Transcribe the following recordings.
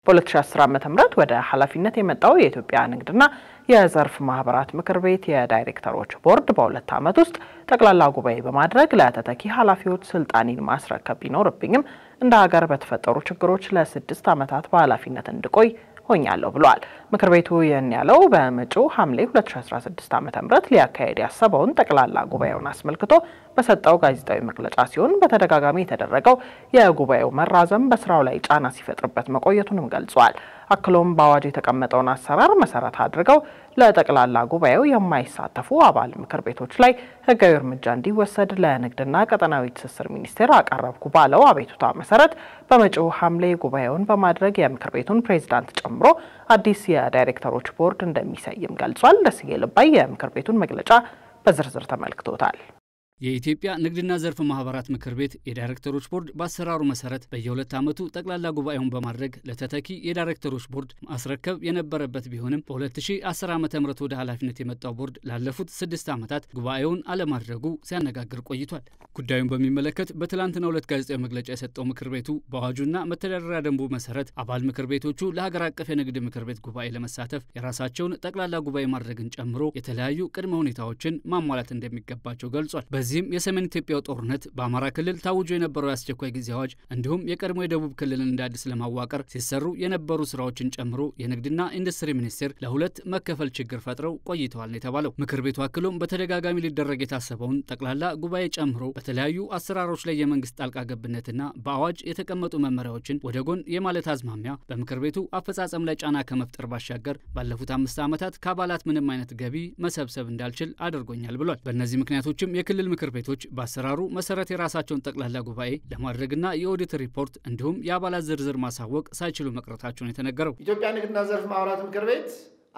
በ2010 ዓ ም ወደ ኃላፊነት የመጣው የኢትዮጵያ ንግድና የዘርፍ ማህበራት ምክር ቤት የዳይሬክተሮች ቦርድ በሁለት ዓመት ውስጥ ጠቅላላ ጉባኤ በማድረግ ለተተኪ ኃላፊዎች ስልጣኔን ማስረከብ ቢኖርብኝም እንደ ሀገር በተፈጠሩ ችግሮች ለስድስት ዓመታት በኃላፊነት እንድቆይ ሆኛለሁ ብሏል። ምክር ቤቱ ይህን ያለው በመጪው ሐምሌ 2016 ዓ ም ሊያካሄድ ያሰበውን ጠቅላላ ጉባኤውን አስመልክቶ በሰጠው ጋዜጣዊ መግለጫ ሲሆን በተደጋጋሚ የተደረገው የጉባኤው መራዘም በስራው ላይ ጫና ሲፈጥርበት መቆየቱንም ገልጿል። አክሎም በአዋጅ የተቀመጠውን አሰራር መሰረት አድርገው ለጠቅላላ ጉባኤው የማይሳተፉ አባል ምክር ቤቶች ላይ ሕጋዊ እርምጃ እንዲወሰድ ለንግድና ቀጠናዊ ትስስር ሚኒስቴር አቀረብኩ ባለው አቤቱታ መሰረት በመጪው ሐምሌ ጉባኤውን በማድረግ የምክር ቤቱን ፕሬዚዳንት ጨምሮ አዲስ የዳይሬክተሮች ቦርድ እንደሚሰይም ገልጿል። ደስዬ ልባይ የምክር ቤቱን መግለጫ በዝርዝር ተመልክቶታል። የኢትዮጵያ ንግድና ዘርፍ ማህበራት ምክር ቤት የዳይሬክተሮች ቦርድ በአሰራሩ መሰረት በየሁለት ዓመቱ ጠቅላላ ጉባኤውን በማድረግ ለተተኪ የዳይሬክተሮች ቦርድ ማስረከብ የነበረበት ቢሆንም በ2010 ዓ ም ወደ ኃላፊነት የመጣው ቦርድ ላለፉት ስድስት ዓመታት ጉባኤውን አለማድረጉ ሲያነጋግር ቆይቷል። ጉዳዩን በሚመለከት በትላንትናው ዕለት ጋዜጣዊ መግለጫ የሰጠው ምክር ቤቱ በአዋጁና መተዳደሪያ ደንቡ መሰረት አባል ምክር ቤቶቹ ለሀገር አቀፍ የንግድ ምክር ቤት ጉባኤ ለመሳተፍ የራሳቸውን ጠቅላላ ጉባኤ ማድረግን ጨምሮ የተለያዩ ቅድመ ሁኔታዎችን ማሟላት እንደሚገባቸው ገልጿል። በዚህም የሰሜን ኢትዮጵያው ጦርነት በአማራ ክልል ታውጆ የነበረው የአስቸኳይ ጊዜ አዋጅ እንዲሁም የቀድሞ የደቡብ ክልልን እንደ አዲስ ለማዋቀር ሲሰሩ የነበሩ ስራዎችን ጨምሮ የንግድና ኢንዱስትሪ ሚኒስቴር ለሁለት መከፈል ችግር ፈጥረው ቆይተዋል ነው የተባለው። ምክር ቤቱ አክሎም በተደጋጋሚ ሊደረግ የታሰበውን ጠቅላላ ጉባኤ ጨምሮ በተለያዩ አሰራሮች ላይ የመንግስት ጣልቃ ገብነትና በአዋጅ የተቀመጡ መመሪያዎችን ወደ ጎን የማለት አዝማሚያ በምክር ቤቱ አፈጻጸም ላይ ጫና ከመፍጠር ባሻገር ባለፉት አምስት ዓመታት ከአባላት ምንም አይነት ገቢ መሰብሰብ እንዳልችል አድርጎኛል ብሏል። በእነዚህ ምክንያቶችም የክልል ምክር ቤቶች በአሰራሩ መሰረት የራሳቸውን ጠቅላላ ጉባኤ ለማድረግና የኦዲት ሪፖርት እንዲሁም የአባላት ዝርዝር ማሳወቅ ሳይችሉ መቅረታቸውን የተነገረው ኢትዮጵያ ንግድና ዘርፍ ማህበራት ምክር ቤት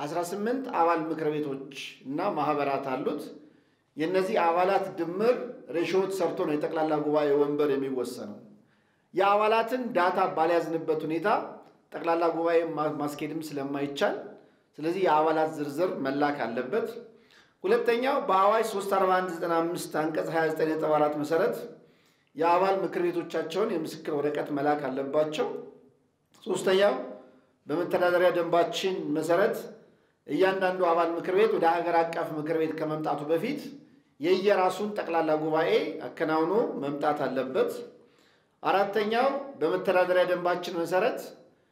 18 አባል ምክር ቤቶች እና ማህበራት አሉት። የእነዚህ አባላት ድምር ሬሾ ሰርቶ ነው የጠቅላላ ጉባኤ ወንበር የሚወሰነው። የአባላትን ዳታ ባልያዝንበት ሁኔታ ጠቅላላ ጉባኤ ማስኬድም ስለማይቻል ስለዚህ የአባላት ዝርዝር መላክ አለበት። ሁለተኛው በአዋጅ 34195 አንቀጽ 29.4 መሰረት የአባል ምክር ቤቶቻቸውን የምስክር ወረቀት መላክ አለባቸው። ሶስተኛው በመተዳደሪያ ደንባችን መሰረት እያንዳንዱ አባል ምክር ቤት ወደ ሀገር አቀፍ ምክር ቤት ከመምጣቱ በፊት የየራሱን ጠቅላላ ጉባኤ አከናውኖ መምጣት አለበት። አራተኛው በመተዳደሪያ ደንባችን መሰረት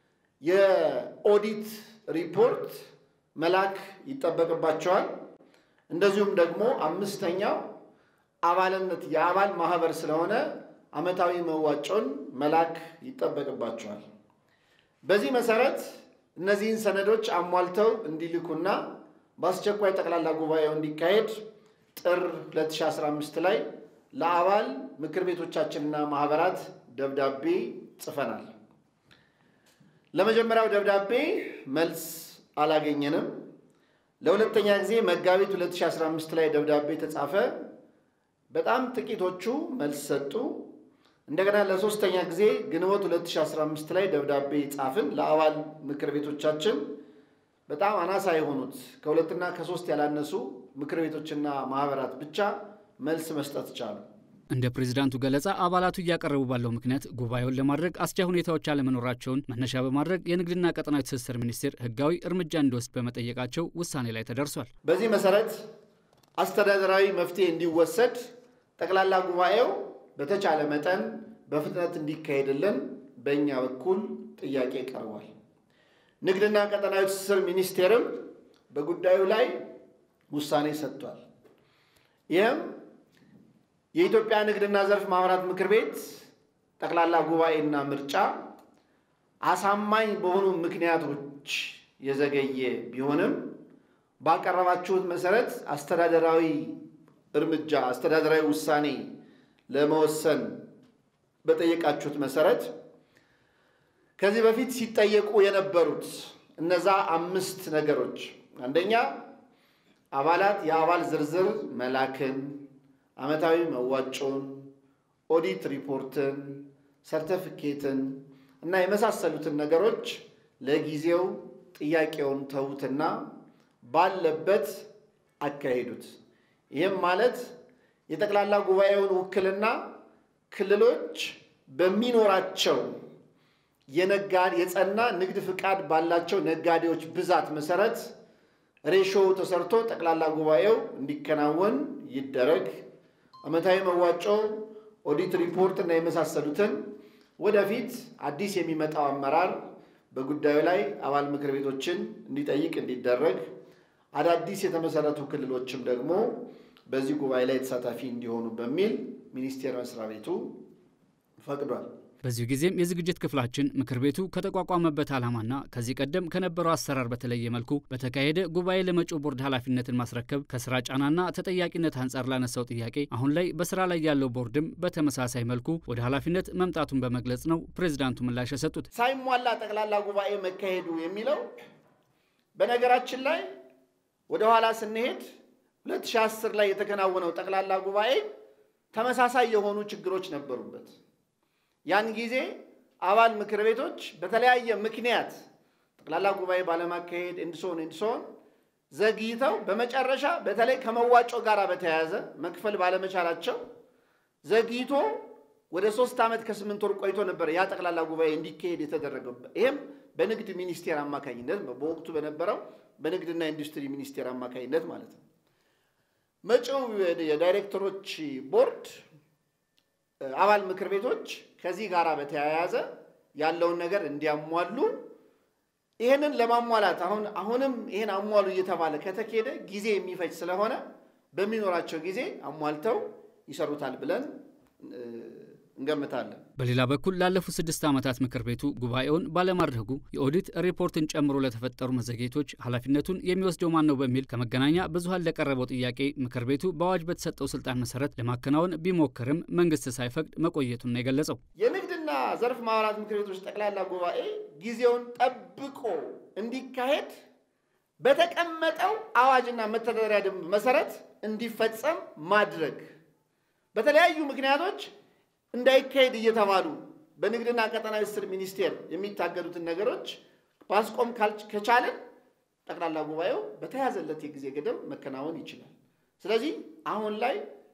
የኦዲት ሪፖርት መላክ ይጠበቅባቸዋል። እንደዚሁም ደግሞ አምስተኛው አባልነት የአባል ማህበር ስለሆነ ዓመታዊ መዋጮን መላክ ይጠበቅባቸዋል። በዚህ መሰረት እነዚህን ሰነዶች አሟልተው እንዲልኩና በአስቸኳይ ጠቅላላ ጉባኤው እንዲካሄድ ጥር 2015 ላይ ለአባል ምክር ቤቶቻችንና ማህበራት ደብዳቤ ጽፈናል። ለመጀመሪያው ደብዳቤ መልስ አላገኘንም። ለሁለተኛ ጊዜ መጋቢት 2015 ላይ ደብዳቤ ተጻፈ። በጣም ጥቂቶቹ መልስ ሰጡ። እንደገና ለሶስተኛ ጊዜ ግንቦት 2015 ላይ ደብዳቤ ጻፍን ለአባል ምክር ቤቶቻችን። በጣም አናሳ የሆኑት ከሁለትና ከሶስት ያላነሱ ምክር ቤቶችና ማህበራት ብቻ መልስ መስጠት ቻሉ። እንደ ፕሬዚዳንቱ ገለጻ አባላቱ እያቀረቡ ባለው ምክንያት ጉባኤውን ለማድረግ አስቻይ ሁኔታዎች አለመኖራቸውን መነሻ በማድረግ የንግድና ቀጠናዊ ትስስር ሚኒስቴር ሕጋዊ እርምጃ እንዲወስድ በመጠየቃቸው ውሳኔ ላይ ተደርሷል። በዚህ መሰረት አስተዳደራዊ መፍትሄ እንዲወሰድ ጠቅላላ ጉባኤው በተቻለ መጠን በፍጥነት እንዲካሄድልን በእኛ በኩል ጥያቄ ቀርቧል። ንግድና ቀጠናዊ ትስስር ሚኒስቴርም በጉዳዩ ላይ ውሳኔ ሰጥቷል። ይህም የኢትዮጵያ ንግድና ዘርፍ ማህበራት ምክር ቤት ጠቅላላ ጉባኤና ምርጫ አሳማኝ በሆኑ ምክንያቶች የዘገየ ቢሆንም ባቀረባችሁት መሰረት አስተዳደራዊ እርምጃ አስተዳደራዊ ውሳኔ ለመወሰን በጠየቃችሁት መሰረት ከዚህ በፊት ሲጠየቁ የነበሩት እነዛ አምስት ነገሮች አንደኛ አባላት የአባል ዝርዝር መላክን፣ ዓመታዊ መዋጮን፣ ኦዲት ሪፖርትን፣ ሰርተፊኬትን እና የመሳሰሉትን ነገሮች ለጊዜው ጥያቄውን ተዉትና ባለበት አካሄዱት። ይህም ማለት የጠቅላላ ጉባኤውን ውክልና ክልሎች በሚኖራቸው የነጋዴ የጸና ንግድ ፍቃድ ባላቸው ነጋዴዎች ብዛት መሰረት ሬሾው ተሰርቶ ጠቅላላ ጉባኤው እንዲከናወን ይደረግ። ዓመታዊ መዋጮ፣ ኦዲት ሪፖርት እና የመሳሰሉትን ወደፊት አዲስ የሚመጣው አመራር በጉዳዩ ላይ አባል ምክር ቤቶችን እንዲጠይቅ እንዲደረግ፣ አዳዲስ የተመሰረቱ ክልሎችም ደግሞ በዚህ ጉባኤ ላይ ተሳታፊ እንዲሆኑ በሚል ሚኒስቴር መስሪያ ቤቱ ፈቅዷል። በዚሁ ጊዜም የዝግጅት ክፍላችን ምክር ቤቱ ከተቋቋመበት ዓላማና ከዚህ ቀደም ከነበረው አሰራር በተለየ መልኩ በተካሄደ ጉባኤ ለመጪው ቦርድ ኃላፊነትን ማስረከብ ከስራ ጫናና ተጠያቂነት አንጻር ላነሳው ጥያቄ አሁን ላይ በስራ ላይ ያለው ቦርድም በተመሳሳይ መልኩ ወደ ኃላፊነት መምጣቱን በመግለጽ ነው ፕሬዚዳንቱ ምላሽ የሰጡት። ሳይሟላ ጠቅላላ ጉባኤ መካሄዱ የሚለው በነገራችን ላይ ወደ ኋላ ስንሄድ 2010 ላይ የተከናወነው ጠቅላላ ጉባኤ ተመሳሳይ የሆኑ ችግሮች ነበሩበት። ያን ጊዜ አባል ምክር ቤቶች በተለያየ ምክንያት ጠቅላላ ጉባኤ ባለማካሄድ እንድሶን እንድሶን ዘግይተው በመጨረሻ በተለይ ከመዋጮ ጋር በተያያዘ መክፈል ባለመቻላቸው ዘግይቶ ወደ ሶስት ዓመት ከስምንት ወር ቆይቶ ነበር ያ ጠቅላላ ጉባኤ እንዲካሄድ የተደረገው። ይህም በንግድ ሚኒስቴር አማካኝነት በወቅቱ በነበረው በንግድና ኢንዱስትሪ ሚኒስቴር አማካኝነት ማለት ነው። መጪው የዳይሬክተሮች ቦርድ አባል ምክር ቤቶች ከዚህ ጋር በተያያዘ ያለውን ነገር እንዲያሟሉ ይህንን ለማሟላት አሁን አሁንም ይህን አሟሉ እየተባለ ከተኬደ ጊዜ የሚፈጅ ስለሆነ በሚኖራቸው ጊዜ አሟልተው ይሰሩታል ብለን እንገምታለን። በሌላ በኩል ላለፉት ስድስት ዓመታት ምክር ቤቱ ጉባኤውን ባለማድረጉ የኦዲት ሪፖርትን ጨምሮ ለተፈጠሩ መዘግየቶች ኃላፊነቱን የሚወስደው ማን ነው በሚል ከመገናኛ ብዙኃን ለቀረበው ጥያቄ ምክር ቤቱ በአዋጅ በተሰጠው ስልጣን መሰረት ለማከናወን ቢሞክርም መንግስት ሳይፈቅድ መቆየቱን ነው የገለጸው። የንግድና ዘርፍ ማህበራት ምክር ቤቶች ጠቅላላ ጉባኤ ጊዜውን ጠብቆ እንዲካሄድ በተቀመጠው አዋጅና መተዳደሪያ ደንብ መሰረት እንዲፈጸም ማድረግ በተለያዩ ምክንያቶች እንዳይካሄድ እየተባሉ በንግድና ቀጠናዊ ትስስር ሚኒስቴር የሚታገዱትን ነገሮች ማስቆም ከቻለን ጠቅላላ ጉባኤው በተያዘለት የጊዜ ገደብ መከናወን ይችላል። ስለዚህ አሁን ላይ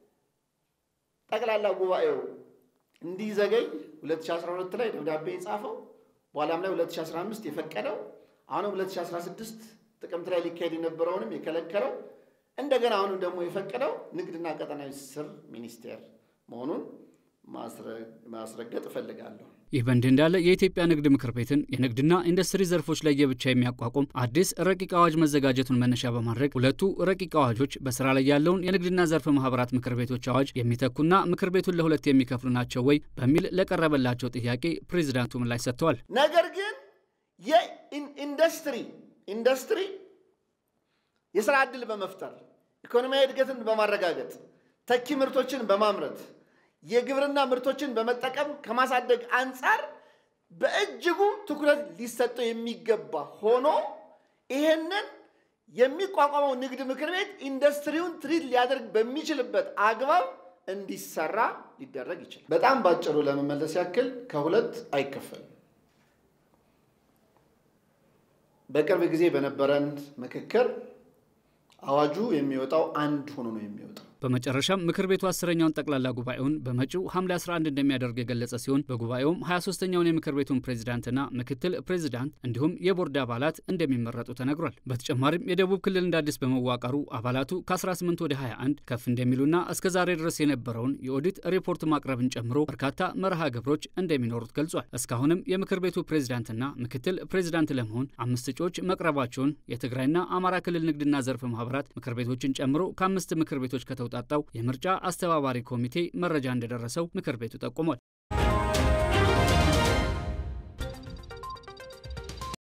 ጠቅላላ ጉባኤው እንዲዘገይ 2012 ላይ ደብዳቤ የጻፈው በኋላም ላይ 2015 የፈቀደው አሁንም 2016 ጥቅምት ላይ ሊካሄድ የነበረውንም የከለከለው እንደገና አሁንም ደግሞ የፈቀደው ንግድና ቀጠናዊ ትስስር ሚኒስቴር መሆኑን ማስረገጥ እፈልጋለሁ። ይህ በእንዲህ እንዳለ የኢትዮጵያ ንግድ ምክር ቤትን የንግድና ኢንዱስትሪ ዘርፎች ለየብቻ የሚያቋቁም አዲስ ረቂቅ አዋጅ መዘጋጀቱን መነሻ በማድረግ ሁለቱ ረቂቅ አዋጆች በስራ ላይ ያለውን የንግድና ዘርፍ ማህበራት ምክር ቤቶች አዋጅ የሚተኩና ምክር ቤቱን ለሁለት የሚከፍሉ ናቸው ወይ በሚል ለቀረበላቸው ጥያቄ ፕሬዚዳንቱ ምላሽ ሰጥተዋል። ነገር ግን የኢንዱስትሪ ኢንዱስትሪ የስራ ዕድል በመፍጠር ኢኮኖሚያዊ እድገትን በማረጋገጥ ተኪ ምርቶችን በማምረት የግብርና ምርቶችን በመጠቀም ከማሳደግ አንጻር በእጅጉ ትኩረት ሊሰጠው የሚገባ ሆኖ ይህንን የሚቋቋመው ንግድ ምክር ቤት ኢንዱስትሪውን ትሪት ሊያደርግ በሚችልበት አግባብ እንዲሰራ ሊደረግ ይችላል። በጣም ባጭሩ ለመመለስ ያክል ከሁለት አይከፈልም። በቅርብ ጊዜ በነበረን ምክክር አዋጁ የሚወጣው አንድ ሆኖ ነው የሚወጣው። በመጨረሻም ምክር ቤቱ አስረኛውን ጠቅላላ ጉባኤውን በመጪው ሐምሌ 11 እንደሚያደርግ የገለጸ ሲሆን በጉባኤውም 23ኛውን የምክር ቤቱን ፕሬዚዳንትና ምክትል ፕሬዚዳንት እንዲሁም የቦርድ አባላት እንደሚመረጡ ተነግሯል። በተጨማሪም የደቡብ ክልል እንደ አዲስ በመዋቀሩ አባላቱ ከ18 ወደ 21 ከፍ እንደሚሉና እስከ ዛሬ ድረስ የነበረውን የኦዲት ሪፖርት ማቅረብን ጨምሮ በርካታ መርሃ ግብሮች እንደሚኖሩት ገልጿል። እስካሁንም የምክር ቤቱ ፕሬዚዳንትና ምክትል ፕሬዚዳንት ለመሆን አምስት እጩዎች መቅረባቸውን የትግራይና አማራ ክልል ንግድና ዘርፍ ማህበራት ምክር ቤቶችን ጨምሮ ከአምስት ምክር ቤቶች ከተውጣጣው የምርጫ አስተባባሪ ኮሚቴ መረጃ እንደደረሰው ምክር ቤቱ ጠቁሟል።